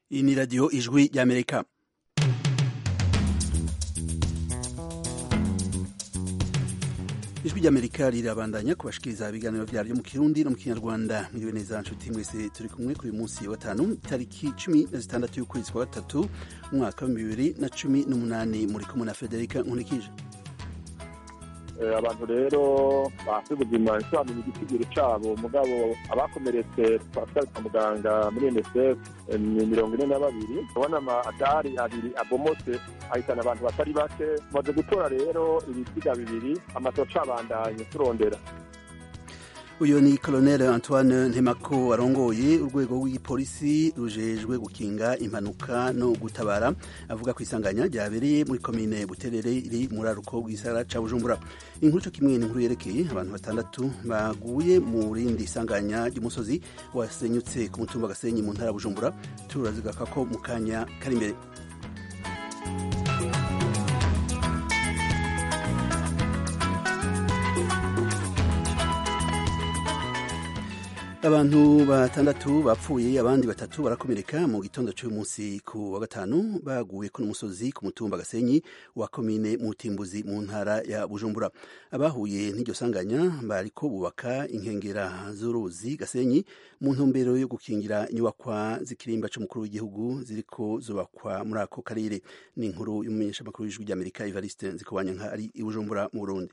iyi ni radiyo ijwi ry'amerika ijwi ry'amerika rirabandanya kubashikiriza ibiganiro vyaryo mu kirundi no mu kinyarwanda mwiriwe neza nshuti mwese turi kumwe kuri munsi wa gatanu tariki cumi na zitandatu y'ukwezi kwa gatatu umwaka wa bibiri na cumi n'umunani muri kumwe na federika nkunikije abantu rero bafite ubuzima nsobanura igitigiri cabo mugabo abakomeretse twatwari kwa muganga muri unicef ni mirongo ine na babiri ubona amadari abiri abomotse ahitana abantu batari bake tumaze gutora rero ibiziga bibiri amatoca abandanye turondera uyu ni colonel antoine ntemako arongoye urwego rw'igipolisi rujejwe gukinga impanuka no gutabara avuga ku isanganya ryabereye muri komine buterere iri muri aruko rw'isara ca bujumbura inkuru co kimwe n'inkuru yerekeye abantu batandatu baguye mu rindi isanganya ry'umusozi wasenyutse ku mutumba gasenyi mu ntara bujumbura turazigaka ko mu kanya kari imbere abantu batandatu bapfuye abandi batatu barakomereka mu gitondo cy'uyu munsi ku wa gatanu baguye ku n'umusozi ku mutumba gasenyi wa komine mutimbuzi mu ntara ya bujumbura abahuye n'iryo sanganya bariko bubaka inkengera z'uruzi gasenyi mu ntumbero yo gukingira inyubakwa z'ikirimba c'umukuru w'igihugu ziriko zubakwa muri ako karere ni inkuru y'umumenyeshamakuru w'ijwi ry'amerika evariste nzikobanyanka ari i bujumbura mu burundi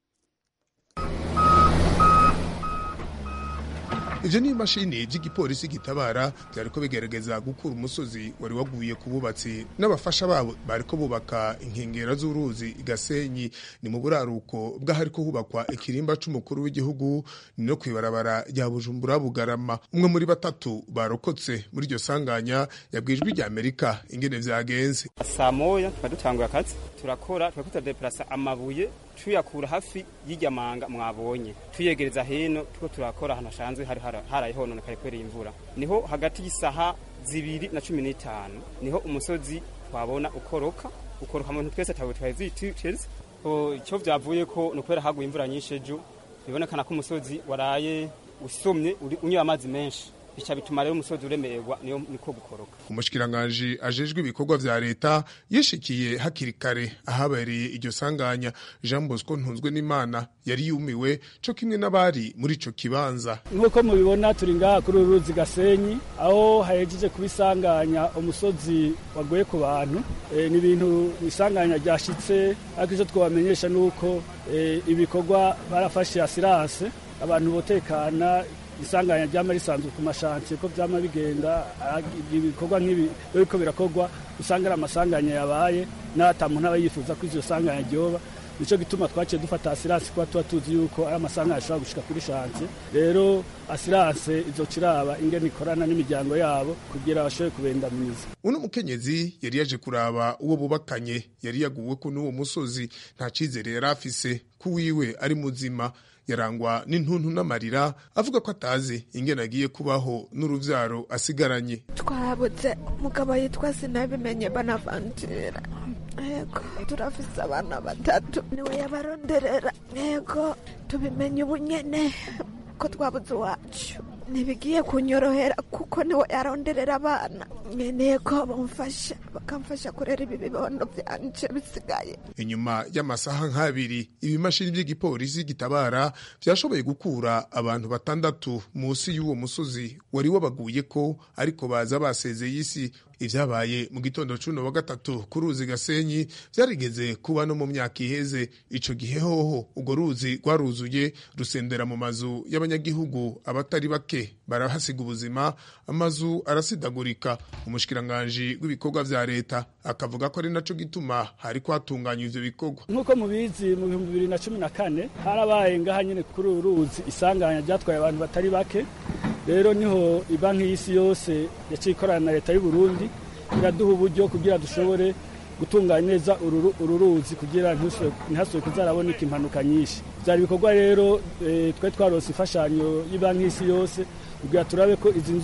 ivyo ni imashini vy'igipolisi gitabara vyariko bigerageza gukura umusozi wari waguye ku bubatsi n'abafasha babo bariko bubaka inkengera z'uruzi gasenyi ni mu buraruko bw'ahariko hubakwa ikirimba c'umukuru w'igihugu ni no kw'ibarabara rya bujumbura bugarama umwe muri batatu barokotse muri iryo sanganya yabwijwe rya amerika ingene vyagenze saa moya tukaba dutanguye akazi turakora turako turadeplasa amabuye tuyakura hafi y'irya manga mwabonye tuyegereza hino tuko turakora ahantu hasanzwe hari haraye hononekaye kubera imvura niho hagati y'isaha zibiri na cumi n'itanu niho umusozi twabona ukoroka ukoroka mu twese tawe twaziteze icyo vyavuye ko ni ukubera haguye imvura nyinshi ejo bibonekana ko umusozi waraye usomye unywa amazi menshi bica bituma rero umusozi uremererwa niyo niko gukoroka umushikiranganji ajejwe ibikorwa vya leta yishikiye hakiri kare ahabereye iryo sanganya jean bosco ntunzwe n'imana yari yumiwe co kimwe n'abari muri ico kibanza nk'uko mubibona turi ngaha kuri uru ruzi gasenyi aho hahejeje kuba isanganya umusozi wagoye ku bantu e, ni ibintu isanganya ryashitse ariko ivyo twobamenyesha ni uko e, ibikorwa barafashe asiranse abantu botekana isanganya ryama risanzwe ku mashansiye ko vyama bigenda ibikorwa nk'ibi biriko birakorwa usanga ari amasanganya yabaye n'ata muntu aba yifuza ko ivyo sanganya ryoba nico gituma twaciye dufata asiranse kuba tuba tuzi yuko ari amasanganya ashobora gushika kuri shansiye rero asiranse izoca iraba ingene ikorana n'imiryango yabo kugira bashobore kubendamiza uno mukenyezi yari yaje kuraba uwo bubakanye yari yaguweko n'uwo musozi nta cizere yari afise ko wiwe ari muzima yarangwa n'intuntu n'amarira avuga ko atazi ingene agiye kubaho n'uruvyaro asigaranye twabuze umugabo yitwa sinabimenye banavanjira yego turafise abana batatu niwe yabaronderera yego tubimenye ubunyene ko twabuze iwacu ntibigiye kunyorohera kuko niwe yaronderera abana nkeneye ko bamufasha bakamfasha kurera ibi bibondo byanje bisigaye inyuma y'amasaha nk'abiri ibimashini by'igipolisi gitabara vyashoboye gukura abantu batandatu munsi y'uwo musozi wari wabaguye ko ariko baza basezeye isi ivyabaye mu gitondo cuno wa gatatu ku ruzi gasenyi vyarigeze kuba no mu myaka iheze ico gihe hoho urwo ruzi rwaruzuye rusendera mu mazu y'abanyagihugu abatari bake barahasiga ubuzima amazu arasidagurika umushikiranganji w'ibikorwa vya leta akavuga ko ari naco gituma hari kwatunganywa ivyo bikorwa nk'uko mubizi mu bihumbi bibiri na cumi na kane harabaye ngaha nyene kuri uru ruzi isanganya ryatwaye abantu batari bake rero niho ibanki y'isi yose yaciye ikorana na leta y'u Burundi iraduha uburyo kugira dushobore gutunganya neza uru ruzi kugira ntihasubire kuzaraboneka impanuka nyinshi byari ibikorwa rero twari twarose imfashanyo y'ibanki y'isi yose kugira turabe ko izi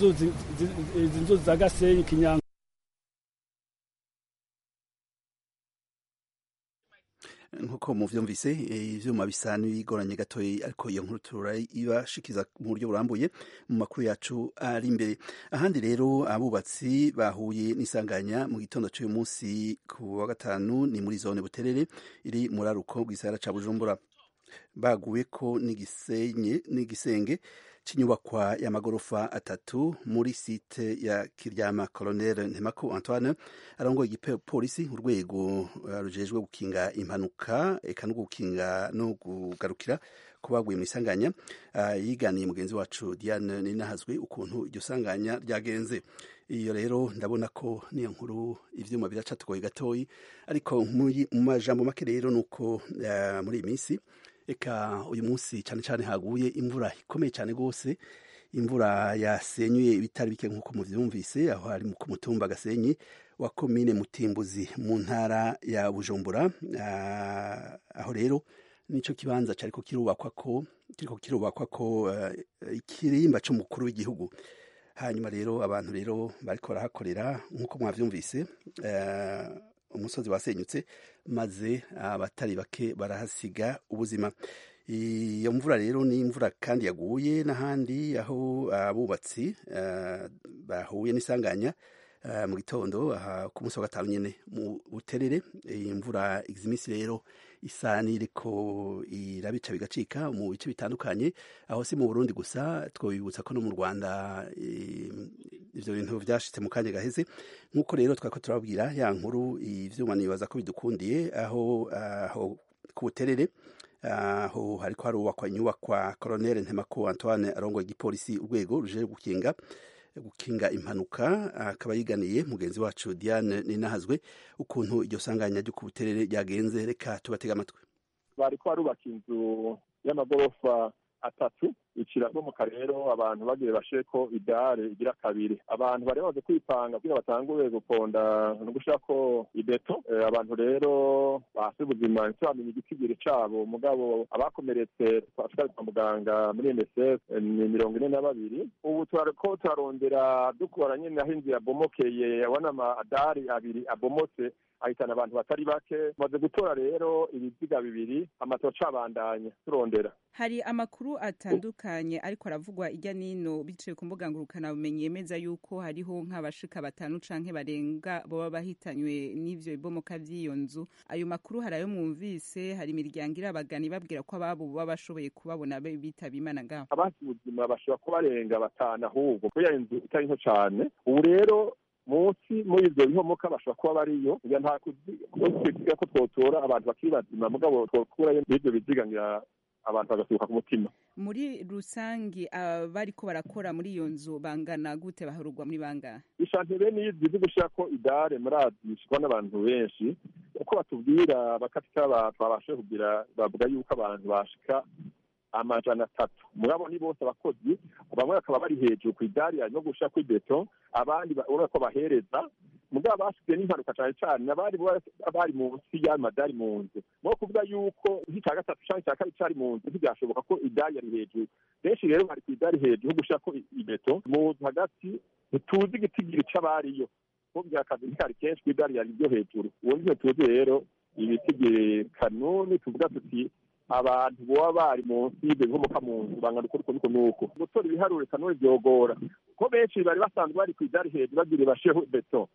nzuzi za gasenyi kinyanga nk'uko muvyumvise ivyuma bisa n'ibigoranye gatoya ariko iyo nkuru turayibashikiza mu buryo burambuye mu makuru yacu ari imbere ahandi rero abubatsi bahuye n'isanganya mu gitondo cy'uyu munsi ku wa gatanu ni muri zone buterere iri muri aruko bw'isahara ca bujumbura baguwe ko n'igisenge cy'inyubakwa y'amagorofa atatu muri site ya kiryama colonel ntemako antoine arongoye igipolisi urwego rujejwe gukinga impanuka eka no gukinga no kugarukira ko baguye mu isanganya yiganiye mugenzi wacu diane ninahazwe ukuntu iryo sanganya ryagenze iyo rero ndabona ko niyo nkuru ivyuma biracatugoye gatoyi ariko mu majambo make rero nuko muri iyi minsi eka uyu munsi cyane cyane haguye imvura ikomeye cyane rwose imvura yasenyuye ibitari bike nk'uko muvyumvise aho hari ku mutumba gasenyi wa komine mutimbuzi mu ntara ya bujumbura aho rero nico kibanza cariko kirubakwa ko kiriko kirubakwa ko ikirimba c'umukuru w'igihugu hanyuma rero abantu rero bariko barahakorera nk'uko mwavyumvise umusozi wasenyutse maze abatari bake barahasiga ubuzima iyo mvura rero ni imvura kandi yaguye n'ahandi aho abubatsi bahuye n'isanganya mu gitondo ku munsi wa gatanu nyine mu buterere iyi mvura igize iminsi rero isa n'iriko irabica bigacika mu bice bitandukanye aho si mu burundi gusa twabibutsa ko no mu rwanda ivyo bintu vyashitse mu kanya gaheze nk'uko rero twako turababwira ya nkuru ivyuma nibaza ko bidukundiye aho aho ku buterere aho hariko harubakwa inyubakwa colonel ntemako antoine arongoye igipolisi urwego ruje gukinga gukinga impanuka akaba yiganiye mugenzi wacu Diane Ninahazwe ukuntu iryo sanganya ryo ku buterere ryagenze reka tubatega amatwi bariko barubaka inzu y'amagorofa atatu ikirabomoka rero abantu bagiye basheko idare igira kabiri abantu bari bamaze kwipanga kugira batangure guponda no gushirako ibeto abantu rero basi ubuzima ntibamenye igitigiri cabo mugabo abakomeretse twashikari kwa muganga muri MSF ni mirongo ine na babiri ubu turariko turarondera dukora nyene aho inzu yabomokeye abona amadari abiri abomotse ahitana abantu batari bake maze gutora rero ibiziga bibiri amatoca abandanya turondera hari amakuru atandukanye ariko aravugwa ijya nino biciye ku mbuga ngurukanabumenyi yemeza yuko hariho nk'abashika batanu canke barenga boba bahitanywe n'ivyo bibomoka vy'iyo nzu ayo makuru hari ayo mwumvise hari imiryango irabagana ibabwira ko ababo baba bashoboye kubabona bitaba imana ngaho abasi ubuzima bashobora kuba barenga batanu ahubwo kubera inzu itari nto cane ubu rero munsi muri ivyo bihomoka bashobora kuba bariyo ngira nta kuziga ko twotora abantu bakiri bazima mugabo twokurayo n'ivyo biziga ngira abantu bagasuka ku mutima muri rusangi abariko barakora muri iyo nzu bangana gute baharugwa muri bangahe ishanti bene izi zo gushirako idare murazishikwa n'abantu benshi uko batubwira bakatika twabashe kugira bavuga yuko abantu bashika amajana atatu mugabo ni bose abakozi bamwe bakaba bari hejuru ku idari no gushira kuri beto abandi urabona ko bahereza mugabo basigaye n'impanuka cyane cyane abari bari munsi y'amadari mu nzu no kuvuga yuko nk'icya gatatu cyangwa icya kabiri cyari mu nzu ntibyashoboka ko idari yari hejuru benshi rero bari ku idari hejuru ho gushira ko ibeto mu nzu hagati ntituzi igitigiri c'abariyo ko byakazi ntikari kenshi ku idari yari ryo hejuru uwo nivyo tuzi rero ibitigiri kanuni tuvuga tuti abantu boba bari munsi y'ibyo bihomoka mu nzu bangana uko nuko nuko gutora ibiharuro kanuni byogora ko benshi bari basanzwe bari ku idari hejuru bagira bashireho beto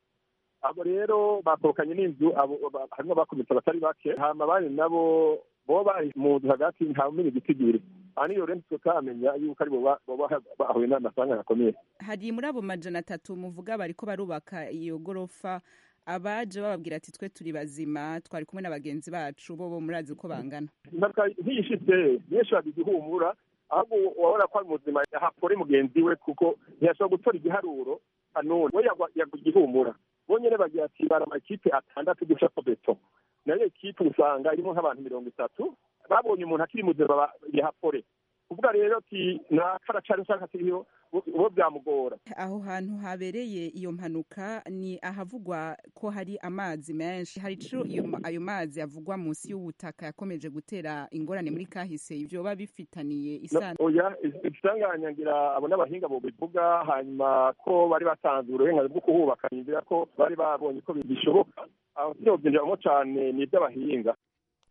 abo rero bakorokanye n'inzu harimo abakomeretse batari bake hama abandi nabo boba bari mu nzu hagati ntawumenya igitigiri aha niyo rero tutamenya yuko ari boba bahuye n'amasanganya akomeye hari muri abo majana atatu muvuga bariko barubaka iyo gorofa abaje bababwira ati twe turi bazima twari kumwe na bagenzi bacu bo bo murazi uko bangana impanuka nk'iyishitse benshi bagize ihumura ahubwo wabona ko ari muzima hapfore mugenzi we kuko ntiyashobora gutora igiharuro kanuni we yagwa igihumura bonyene bagira ati bara amakipe atandatu gushako beto nayo ekipe usanga irimo nk'abantu mirongo itatu babonye umuntu akiri muzima yahapfore kuvuga rero ati nakaracari usanga kiriho uwo byamugora aho hantu habereye iyo mpanuka ni ahavugwa ko hari amazi menshi hari ico ayo mazi avugwa munsi y'ubutaka yakomeje gutera ingorane muri kahise vyoba bifitaniye isano oya isanganya ngira abo n'abahinga bo bivuga hanyuma ko bari batanze uburenganzira bwo kuhubaka nizera ko bari babonye ko bishoboka aho sinobyenderamo cane ni ivy'abahinga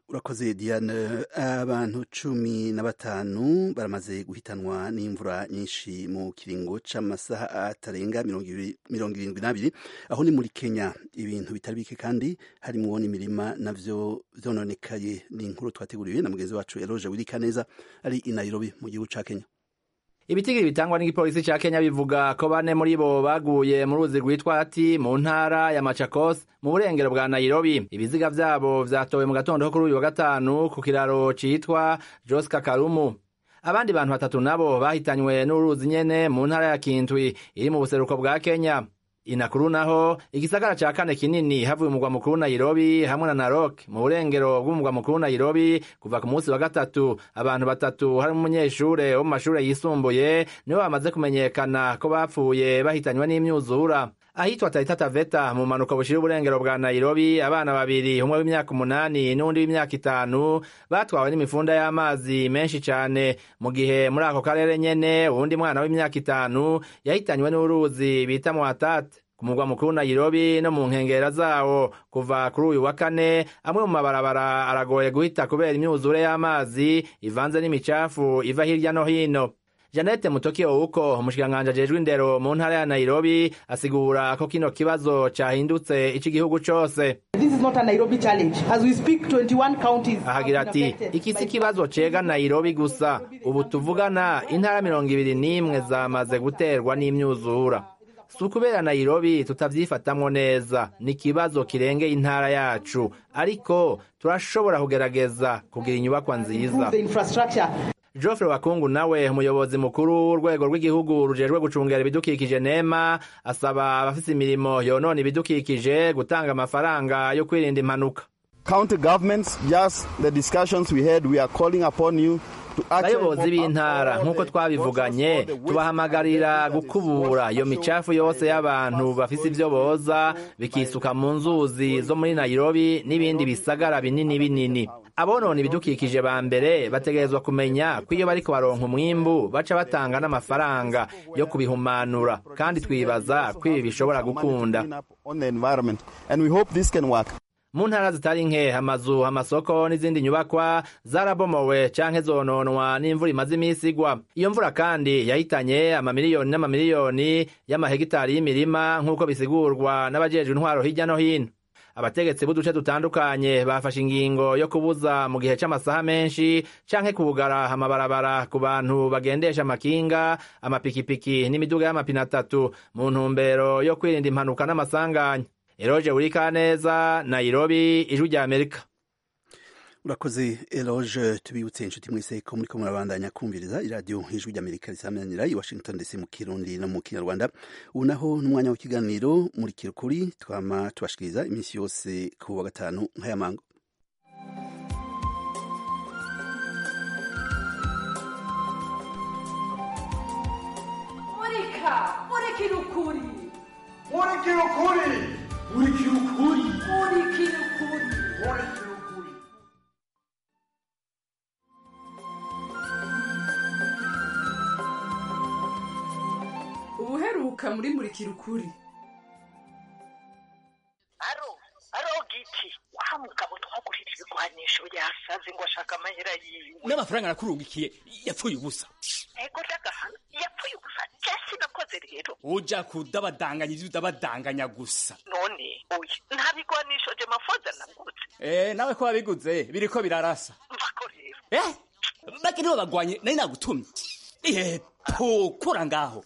urakoze diane abantu cumi na batanu baramaze guhitanwa n'imvura nyinshi mu kiringo c'amasaha atarenga mirongo irindwi n'abiri aho ni muri kenya ibintu bitari bike kandi harimwo n'imirima navyo vyononekaye ni inkuru twateguriwe na mugenzi wacu eloge wirikaneza ari i nairobi mu gihugu ca kenya ibitigiri bitangwa n'igipolisi ca kenya bivuga ko bane muri bo baguye mu ruzi rwitwa ati mu ntara ya machakos mu burengero bwa nairobi ibiziga vyabo vyatowe mu gatondo ko kuri uyu wa gatanu ku kiraro citwa jos kakarumu abandi bantu batatu nabo bahitanywe n'uruzi nyene mu ntara ya kintwi iri mu buseruko bwa kenya inakuru naho igisagara ca kane kinini havuye umugwa mukuru nairobi hamwe na narok mu burengero bw'umugwa mukuru nairobi kuva ku munsi wa gatatu abantu batatu harimo umunyeshure wo mu mashure yisumbuye nibo bamaze kumenyekana ko bapfuye bahitanywe n'imyuzura ahitwa taita taveta mu mpanuka bushira uburengero bwa nairobi abana babiri umwe w'imyaka umunani n'undi w'imyaka itanu batwawe n'imifunda y'amazi menshi cane mu gihe muri ako karere nyene uwundi mwana w'imyaka itanu yahitanywe n'uruzi bita mwatate ku mugwa mukuru nairobi no mu nkengera zawo kuva kuri uyu wa kane amwe mu mabarabara aragoye guhita kubera imyuzure y'amazi ivanze n'imicafu iva hirya no hino Janete Mutoki Ouko umushikiranganji ajejwe indero mu ntara ya Nairobi asigura ko kino kibazo cahindutse ic'igihugu cose ahagira ati iki si kibazo cega Nairobi gusa ubu tuvugana intara mirongo ibiri n'imwe zamaze guterwa n'imyuzura si ukubera Nairobi tutavyifatamwo neza ni ikibazo kirengeye intara yacu ariko turashobora kugerageza kugira inyubakwa nziza Geoffrey Wakungu nawe umuyobozi mukuru w'urwego rw'igihugu rujejwe gucungera ibidukikije nema asaba abafise imirimo yonona ibidukikije gutanga amafaranga yo kwirinda impanuka county governments just the discussions we had we are calling upon you abayobozi b'intara nk'uko twabivuganye tubahamagarira gukubura iyo micafu yose y'abantu bafise ivyo boza bikisuka mu nzuzi zo muri nairobi n'ibindi bisagara binini binini abonona ibidukikije ba mbere bategerezwa kumenya ko iyo bariko baronka umwimbu baca batanga n'amafaranga yo kubihumanura kandi twibaza ko ibi bishobora gukunda mu ntara zitari nke amazu amasoko n'izindi nyubakwa zarabomowe canke zononwa n'imvura imaze imisi igwa iyo mvura kandi yahitanye amamiliyoni n'amamiliyoni y'amahegitari y'imirima nk'uko bisigurwa n'abajejwe intwaro hirya no hino abategetsi b'uduce dutandukanye bafashe ingingo yo kubuza mu gihe c'amasaha menshi canke kugara amabarabara ku bantu bagendesha amakinga amapikipiki n'imiduga y'amapine atatu mu ntumbero yo kwirinda impanuka n'amasanganya eroje wurikaneza nairobi ijwi rya amerika urakoze eloge tubibutse inshuti mwese ko muriko murabandanya kumviriza iradiyo ijwi ry'amerika risamanira i washington dc mu kirundi no mu kinyarwanda ubu naho n'umwanya w'ikiganiro muri kirukuri twama tubashikiriza iminsi yose ku wa gatanu nk'aya mango murika murikira ukuri murikira ukuri murikira ukuri murikira ukuri murikira ukuri ubuheruka muri murikira ukuri aro aro giti wa mugabo twagurira ibigwanisho yasaze ngo ashaka amahera yiwe n'amafaranga nakurungikiye yapfuye ubusa ego ndagahana yapfuye ubusa jesi nakoze rero uja kudabadanganya ivyo udabadanganya gusa none oya nta bigwanisho je mafoza nagutse eh nawe ko wabiguze biriko birarasa mvako rero eh bake nibo bagwanye nari nagutumye eh tukura ngaho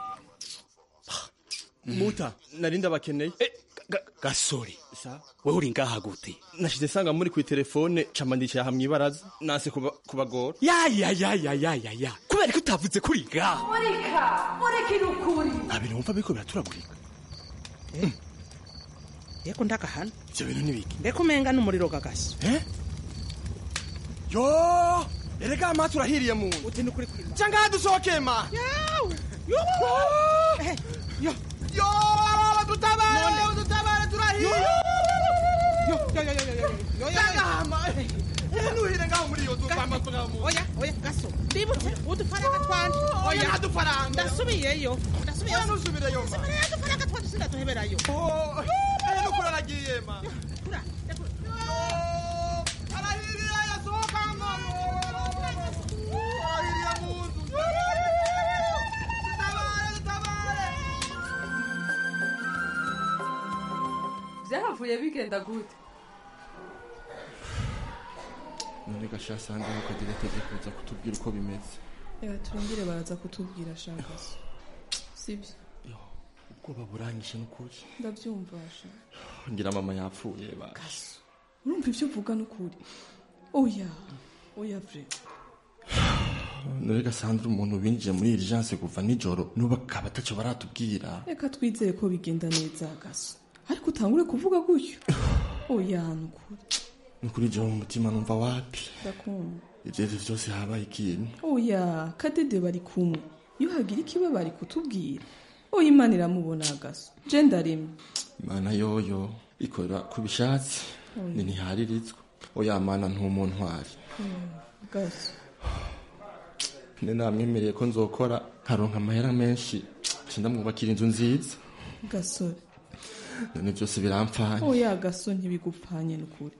muta nari ndabakeneye gasore wewe uri ngaha gute nashize sanga muri ku telefone camandikira hamwe ibaraza nase kubagora ya ya ya ya ya ya ya kubera ko utavuze kuri ngaha murika murikira ukuri abintu wumva biriko biraturagurika yeko ndakahana ivyo bintu nibiki mbeko umenga n'umuriro gagasi eh yo erega ama turahiriye mu uti ni kuri kuri cyangwa dusohoke ma yawe yo yo yo dutabare dutabare turahiye yo yo yo yo yo yo cyangwa nuhire ngaho muri iyo tuzamba tugamu oya oya gaso ndibutse udufaranga twanje oya dufaranga ndasubiyeyo ndasubiyeyo nusubireyo ma simara udufaranga twanje sindatuheberayo oh eh nukura nagiye ma kura arahiriye byavuye bigenda gute none gasha sandra ukagira ateze kuza kutubwira uko bimeze reka turindire baraza kutubwira shakaso sibyo ubwoba buranyishe n'ukuri ndabyumva sha ngira mama yapfuye ba urumva ibyo uvuga n'ukuri oya oya vre none gasandra umuntu binjiye muri urgence kuva nijoro n'ubu akaba atacyo baratubwira reka twizere ko bigenda neza gaso ariko utangure kuvuga gutyo oya n'ukuri nukuri jewe mu mutima numva wapi ndakumva ivyo vyose habaye ikintu oya kadede bari kumwe iyo hagira ikiba bari kutubwira oya imana iramubona gaso je ndaremye imana yoyo ikora ku bishatsi Oya. ni ntiharirizwa oya mana ntumuntwari Mm, gaso ne namwemereye ko nzokora nkaronka amahera menshi nca ndamwubakira inzu nziza gasore none byose birampfanye oya gaso ntibigupfanye n'ukuri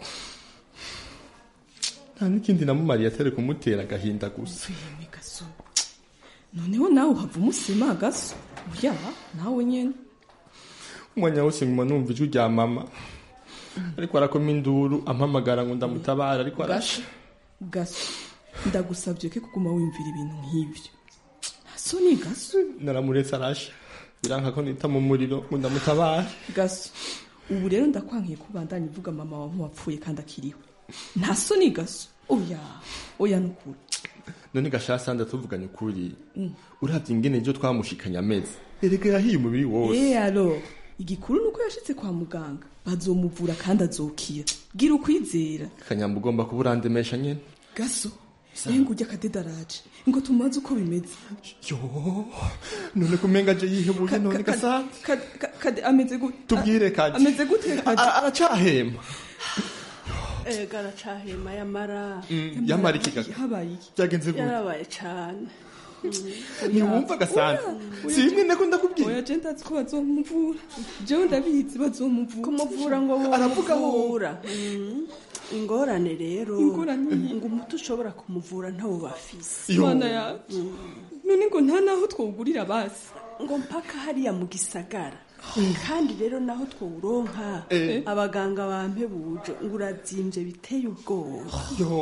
nta n'ikindi namumariye atari kumutera agahinda gusa Yemwe gaso noneho nawe uhava umusima gaso oya nawe nyene umwanya wose nguma numva ijwi rya mama ariko arakoma induru ampamagara ngo ndamutabara ariko arasha gaso ndagusabye ko kuguma wiyumvira ibintu nk'ibyo so ni gaso naramuretse arasha biranka ko nita mu muriro ngo ndamutabare gaso ubu rero ndakwankiye kubandanya uvuga mama wawe nk'uwapfuye kandi akiriho nta so ni gaso oya oya n'ukuri none gashasa ndatuvuganye ukuri Mm. uravye ingene ejo twamushikanye ameze erega yahiye umubiri wose Eh alo igikuru nuko yashitse kwa muganga bazomuvura kandi azokira gira ukwizera kanyamba ugomba kuba urandemesha nyene gaso senga ujya akadedaraje ngo tumaze uko bimeze yo none kumenga je yihebuye none gasa Kade- ka- kade ameze gute tubwire kadi ameze gute kade aracahema ega aracahema yamara Mm, yamara iki gaga habaye iki byagenze gute yarabaye cane ntiwumva gasana si imwe nako ndakubwira oya je ndazi ko bazomuvura jewe ndabizi bazomuvura kumuvura ngo Aravuga ngo- bamuvura ingorane rero Ingorane iyi. ngo umuti ushobora kumuvura ntawo bafise Yo. mana yacu none ngo nta naho twogurira basi ngo mpaka hariya mu gisagara kandi rero naho twawuronka Eh. abaganga bampebuje ngo urazimvye biteye ubwoba yo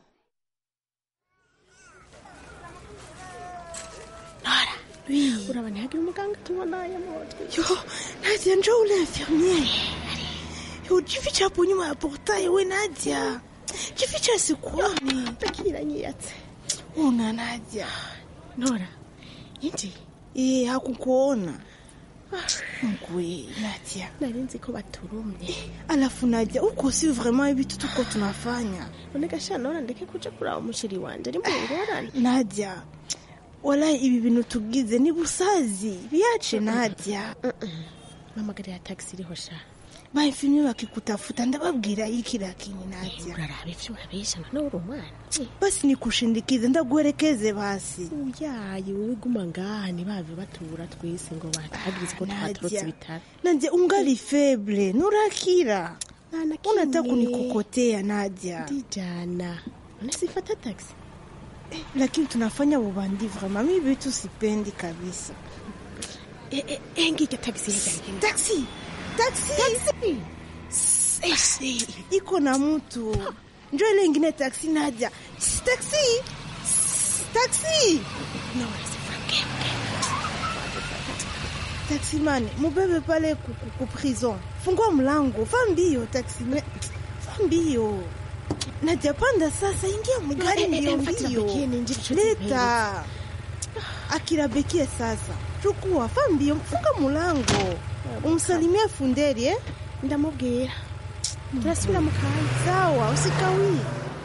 urabona hagira umuganga tubona yamotwe yo nadia njo ule infirmiere yo jificha hapo nyuma ya portail we nadia jificha sikuoni takiranyiyatse una nadia nora inji eh hakukuona Mkwe, Nadia. Narinzi ko baturumye. Alafu Nadia, uko si vraiment ibitu tuko tunafanya. Unegasha nora ndeke kuja kuraba umushiri wanje ari mu ngorane. Nadia, wala ibi bintu tugize ni busazi biache Nadia. Mamagarira taxi iriho sha. Baifilme bakikutafuta ndababwira iki lakini Nadia. Uraraba ivyo urabesha none uri umwana. Basi nikushindikize ndaguherekeze basi. Uyaye wowe guma ngaha ntibave batura twese ngo batagirize ko twaturutse ibitaro. Nadia ungali feble nurakira. Unataka kunikokotea Nadia. Ndijana. Unasifata taxi. Eh, lakini tunafanya ubandi vraiment mimi vitu sipendi kabisa. Eh, eh, eh, ngike taxi hija. Taxi. Taxi. Taxi. Eh, iko na mtu. Njoo ile ingine taxi Nadia. Sss, Taxi. Sss, Taxi. No, usifrange. Taxi man, mubebe pale ku, ku, ku prison. Fungua mlango, fa mbio taxi man. Fa mbio. Nadia panda sasa, ingia mgari Eh, eh, mbio eh, mfatira mbio. bekie ninjiri chote Leta. Akira bekie sasa. Chukua, fa mbio, funga mlango. Umsalimie funderi eh? Ndamubwira. Turasubira mu kanya. Sawa, usikawie.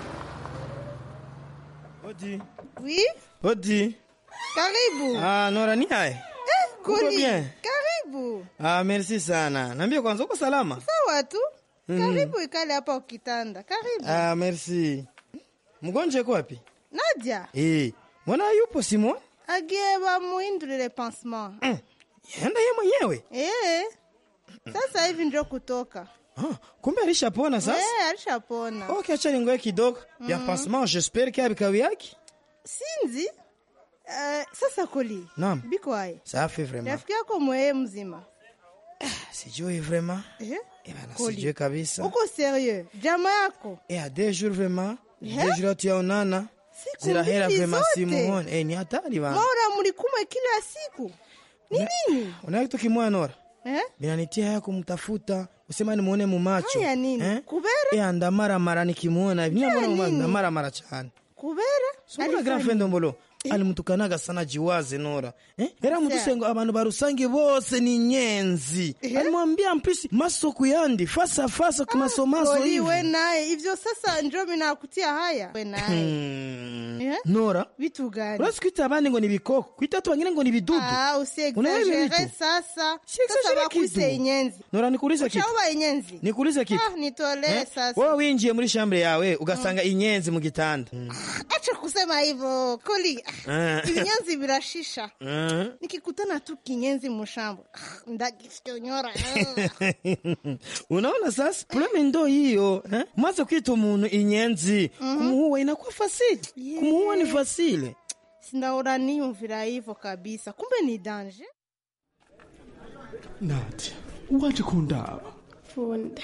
Odi. Oui? Odi. Karibu. Ah, Nora ni hai. Eh, Uko Kuli. bien? Karibu. Ah, merci sana. Niambie kwanza uko salama? Sawa tu. Mhm. Karibu ikale hapa ukitanda. Karibu. Ah, merci. Mgonjwa yuko wapi? Nadia, Eh, mbona yupo Simon? agie bamuhindurire pansement. Yenda yeye mwenyewe. Eh. Sasa hivi ndio kutoka. Ah, kumbe alishapona sasa? Eh, alishapona. Okay, acha ningoe kidogo. Ya Mhm. pansement, j'espère qu'il abikawi yake. Sinzi. Eh, sasa Kuli. Naam. Biko hai. Safi vraiment. Rafiki yako mweye mzima. sijui vraiment Eh? bana Koli. sijui kabisa uko serieux jama yako Eh, a deux jours vraiment Eh? deux jours hatuyaonana Siku zirahera mbili vraiment zote. simuone Eh, ni hatari bana mora mlikumwe kila siku ni nini unaona kitu kimoya Nora eh? binanitia haya kumtafuta usema nimuone mu macho Haya nini? eh? kubera Eh, ndamaramara nikimuona hivi Haya nimuona mu macho nini? ndamaramara cyane kubera Sumuna Alifanya- girlfriend mbolo alimutukanaga sana jiwaze Nora eh? era mutu Sawa. sengo abantu barusange bose ni nyenzi alimwambia mpisi masoko yandi fasa fasa kumasomaso Koli, hivi we naye ivyo sasa njo minakutia haya we naye Hmm. Eh? Nora vitu gani urasi kwita abandi ngo ni bikoko kwita tu wengine ngo ni vidudu Ah, Unaelewa hivi usiexagere vitu? sasa exagere sasa kitu. bakwise inyenzi Nora nikuulize kitu uchaoba inyenzi nikuulize kitu ah, nitolee Eh? sasa wewe winjiye muri shambure yawe ugasanga inyenzi mu gitanda acha kusema hivyo koli Ah. ibinyenzi birashisha Ah. nikikutana tu kinyenzi mushambo ah, ndagifyonyora unaona sasa probleme ndo hiyo eh? mwaze kwita umuntu inyenzi kumuua inakuwa fasile kumuua ni fasile sindaora niyumvira hivyo kabisa kumbe ni danje nadia waje kundaba funde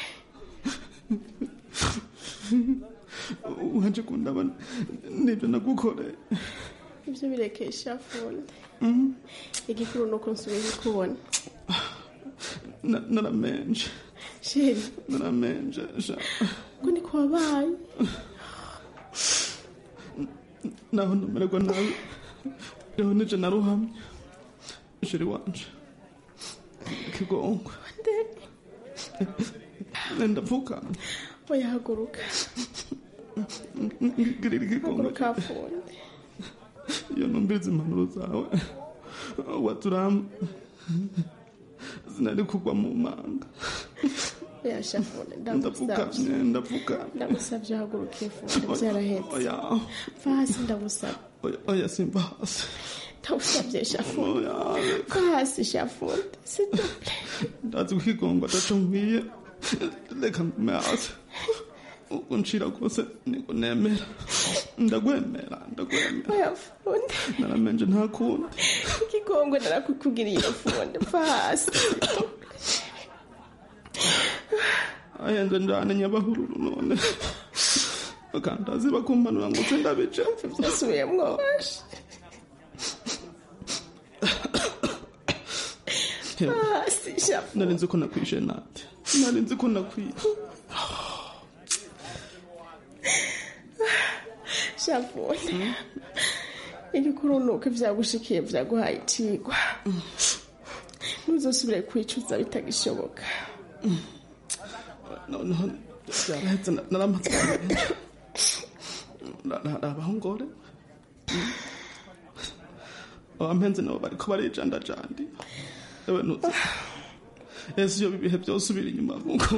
waje kundaba nibyo nagukoreye ibyo birekesha funde igikuru ni uko nsubiye kubona Na- naramenje sheri naramenje sha ngo ni ku wabaye naho ndamererwa nabi reho nije naruhamye sheri wanje kigongwe ndapfukana oya haguruka ngirira ikigongwe haguruka funde iyo numviriza impanuro zawe waturama sinari kugwa mu manga oya sha funde ndagusabye ndapfukamye ndapfukamye ndagusabye haguruka funde byarahetse oya va hasi ndagusabye oya oya simba hasi ndagusabye sha funde oya va hasi sha funde siduple ndazi kukigongwa ataco nkwiye reka ngume hasi uncira kose niko nemera ndagwemera ndagwemera oya funde naramenje nta kundi ikigongwe narakukugiriye funde va hasi ayenze njane nyabahururu none bakandazi bakumpanura ngo se ndabice byasubiyemwo hasi sha nari nzi ko nakwishe nate nari nzi ko nakwiye shafunde igikuru ni uko ibyagushikiye byaguhaye ikigwa ntuzosubire kwicuza bitagishoboka noneho byarahetse na- naramaze abahungore abampenzi nabo bariko barijandajandi ewe ntuzi ese iyo ibihe byose ubira inyuma nkuko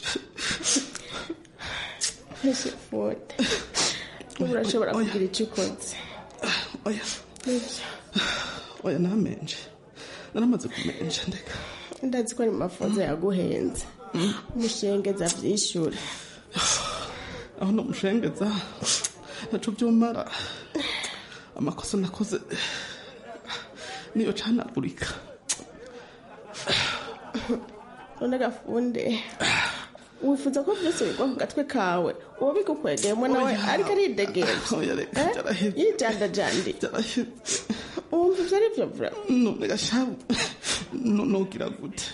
shafunde ubu urashobora kugira icyo ukoze oya nibyo oya namenje naramaze kumenja ndeka ndazi ko ari mu mafunzo yaguhenze umushengeza byishyura aho nomushengeza naco vyomara amakosa nakoze niyo canagurika none gafunde wifuza ko byose bigwa ku gatwe kawe uwo bigukwegeyemo nawe Oya. ariko aridegemvya oya reka byaraheze yijandajandi byaraheze wumva ivyo ari vyo vura none gashabu no- nogira gute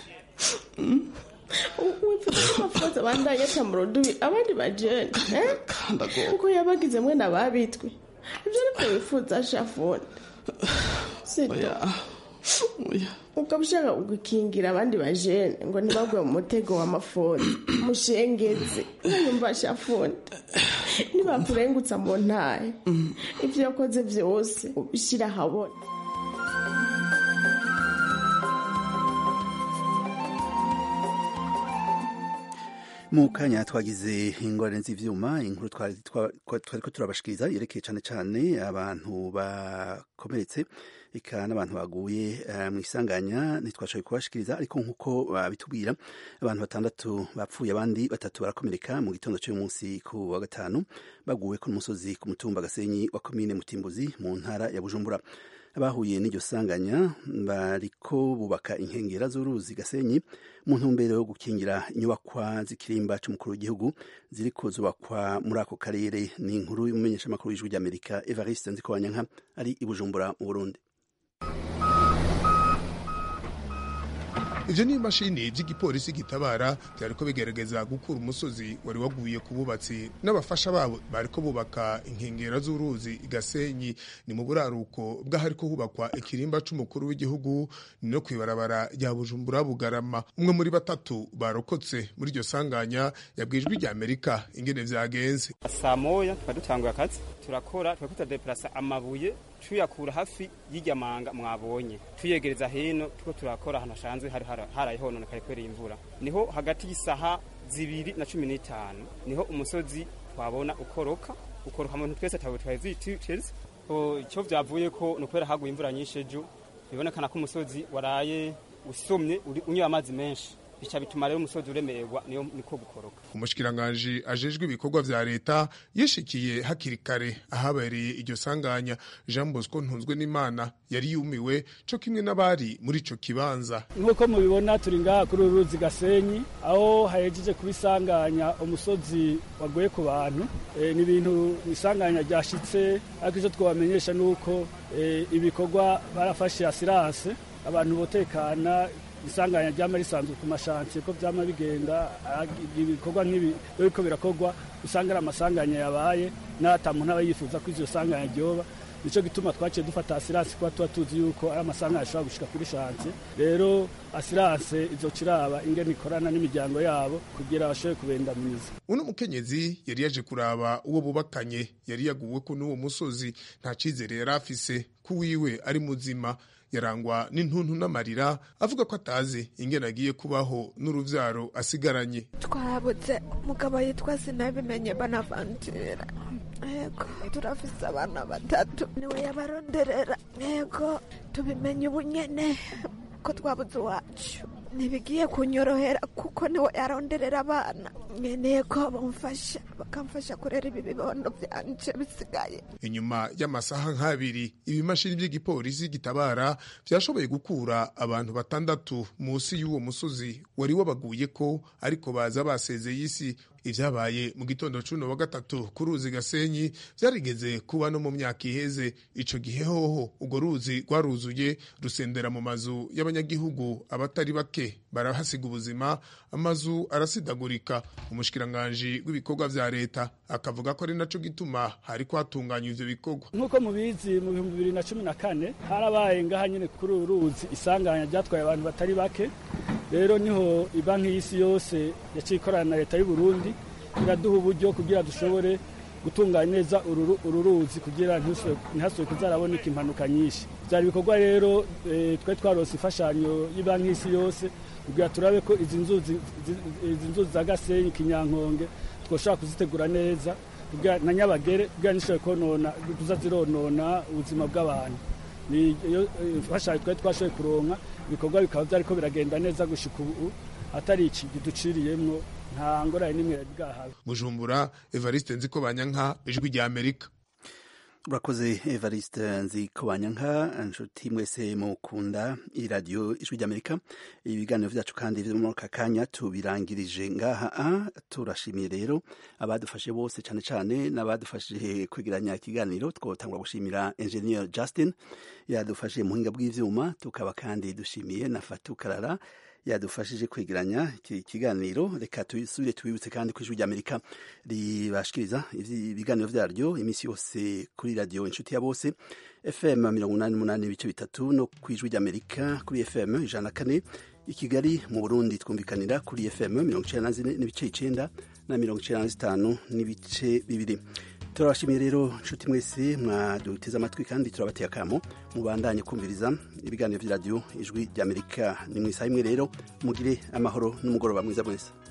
wifuza ko amafuza abandanya aca mu rudubi abandi bajene eh? ndagomba kuko yabagize mwe n'ababitwi ivyo ari vyo wifuza shafunde sito oya oya ukaba ushaka gukingira abandi bajene ngo ntibagwe mu mutego w'amafoni mushengeze nayumva shafunde nibakurengutsa mu ntahe ivyo yakoze vyose ubishyira ahabona mu kanya twagize ingorane z'ivyuma inkuru twari twa- twa- twariko turabashikiriza yerekeye cane cane abantu bakomeretse eka n'abantu baguye eh, mu isanganya ntitwashoboye kubashikiriza ariko nk'uko babitubwira abantu batandatu bapfuye abandi batatu barakomereka mu gitondo cy'uyu munsi ku wa gatanu baguwe ku musozi ku mutumba gasenyi wa komine mutimbuzi mu ntara ya bujumbura abahuye n'iryo sanganya bariko bubaka inkengera z'uruzi gasenyi mu ntumbero yo gukingira inyubakwa z'ikirimba c'umukuru w'igihugu ziriko zubakwa muri ako karere ni inkuru y'umumenyeshamakuru w'ijwi ry'amerika evariste nzikobanyanka ari i bujumbura mu burundi ivyo ni imashini vy'igipolisi gitabara vyariko bigerageza gukura umusozi wari waguye ku bubatsi n'abafasha babo bariko bubaka inkengera z'uruzi igasenyi ni mu buraruko bw'ahariko hubakwa ikirimba c'umukuru w'igihugu ni no kw'ibarabara rya bujumbura bugarama umwe muri batatu barokotse muri iryo sanganya yabwijwe rya amerika ingene vyagenze saa moya twari dutanguye akazi turakora twari tutadeplasa amabuye tuyakura hafi y'irya manga mwabonye tuyegereza hino tuko turakora ahantu hasanzwe hari harayihononekaye kubera imvura niho hagati y'isaha zibiri na cumi n'itanu niho umusozi twabona ukoroka ukoroka mu bintu twese atawe twari ziteze icyo vyavuye ko ni ukubera haguye imvura nyinshi ejo bibonekana ko umusozi waraye usomye unywa amazi menshi bica bituma rero umusozi uremererwa niyo niko gukoroka umushikiranganji ajejwe ibikorwa vya leta yishikiye hakiri kare ahabereye iryo sanganya jean bosco ntunzwe n'imana yari yumiwe co kimwe n'abari muri ico kibanza nk'uko mubibona turi ngaha kuri uru ruzi gasenyi aho hahejeje kuba isanganya umusozi waguye ku bantu e, ni ibintu isanganya ryashitse ariko icyo twabamenyesha ni uko e, ibikorwa barafashe asiranse abantu botekana isanganya ryama risanzwe ku mashansiye ko vyama bigenda ibikorwa nk'ibi biriko birakorwa usanga ari amasanganya yabaye n'ata muntu aba yifuza ko ivyo sanganya ryoba nico gituma twaciye dufata asiranse kuba tuba tuzi yuko ari amasanganya ashobora gushika kuri shansiye rero asiranse izoca iraba ingene ikorana n'imiryango yabo kugira bashobore kubendamiza uno mukenyezi yari yaje kuraba uwo bubakanye yari yaguweko n'uwo musozi nta cizere yari afise ko wiwe ari muzima yarangwa n'intuntu n'amarira avuga ko atazi ingene agiye kubaho n'uruvyaro asigaranye twarabuze umugabo yitwa sinabimenye banavangira yego turafise abana batatu niwe yabaronderera yego tubimenye ubu nyene ko twabuze iwacu ntibigiye kunyorohera kuko niwe yaronderera abana nkeneye ko bamufasha bakamfasha kurera ibi bibondo byanje bisigaye inyuma y'amasaha nk'abiri ibimashini by'igipolisi gitabara vyashoboye gukura abantu batandatu munsi y'uwo musozi wari wabaguye ko ariko baza basezeye isi ivyabaye mu gitondo cuno wa gatatu ku ruzi gasenyi vyarigeze kuba no mu myaka iheze ico gihe hoho urwo ruzi rwaruzuye rusendera mu mazu y'abanyagihugu abatari bake barahasiga ubuzima amazu arasidagurika umushikiranganji w'ibikorwa vya leta akavuga ko ari naco gituma hariko hatunganywa ivyo bikorwa nk'uko mubizi mu bihumbi bibiri na cumi na kane harabaye ngaha nyene kuri uru ruzi isanganya ryatwaye abantu batari bake rero niho ibanki y'isi yose yaciye ikorana na leta y'u Burundi iraduha uburyo kugira dushobore gutunganya neza uru ruzi kugira ntihasubire kuzaraboneka impanuka nyinshi byari ibikorwa rero twari twarose imfashanyo y'ibanki y'isi yose kugira turabe ko izi nzuzi za gasenyi kinyankonge twoshobora kuzitegura neza na nyabagere kugira ntishobore konona tuza zironona ubuzima bw'abantu niyo imfashanyo twari twashoboye kuronka ibikorwa bikaba byariko biragenda neza gushika ubu atari iki giduciriyemwo nta ngorane n'imwe yari bwahawe bujumbura evariste nziko banyanka ijwi rya amerika urakoze evariste nziko banyanka inshuti mwese mukunda iradiyo ijwi ry'amerika ibiganiro vyacu kandi vyo muri aka kanya tubirangirije ngaha turashimiye rero abadufashe bose cane cane n'abadufashije kwegeranya ikiganiro twotangwa gushimira engineer justin yadufashije mu buhinga bw'ivyuma tukaba kandi dushimiye na fatu karara yadufashije kwegeranya iki kiganiro reka tusubire tubibutse kandi ku ijwi ry'amerika ribashikiriza ibiganiro vyaryo iminsi yose kuri radiyo inshuti ya bose fm mirongo umunani n'umunani ibice bitatu no ku ijwi ry'amerika kuri fm ijana na kane i kigali mu burundi twumvikanira kuri fm mirongo icenda na zine n'ibice icenda na mirongo icenda na zitanu n'ibice bibiri turabashimiye rero nshuti mwese mwaduteze amatwi kandi turabateye akamo mubandanye kumviriza ibiganiro vy'iradiyo ijwi ry'amerika ni mu isaha imwe rero mugire amahoro n'umugoroba mwiza mwese